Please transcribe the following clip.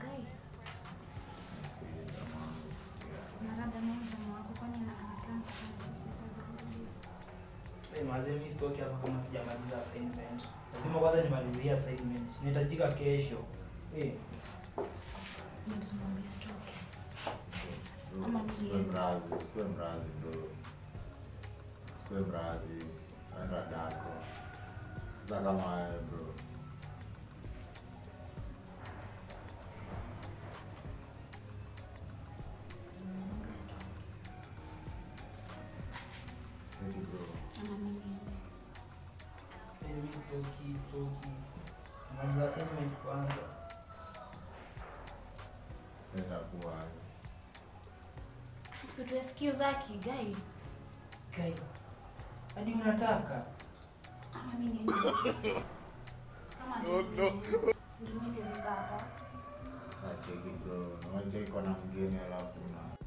Gai, Sikiliza mambo. Yeah. narada na mjamaa wako kwani na anakaa sana sisi kwa Eh, mazee mimi sitoki hapa kama sijamaliza assignment. Lazima kwanza nimalizie assignment. Nitahitajika kesho. Eh, Nimsimamia toke. Bro, Ama usikue niende. mrazi, usikue mrazi bro. Usikue mrazi. Enda dako. Sasa kama wewe bro. Siki bro. Ama mimi niende. sasa mimi sitoki, sitoki. Nimaliza assignment kwanza. Sasa kuwa So tuesikie zaki Gai. Kai. Hadi unataka? Ama mimi niende. Kama no, no. Ndio mimi siwezi kaa hapa. sasa cheki bro. Unacheki kwa na mgeni alafu na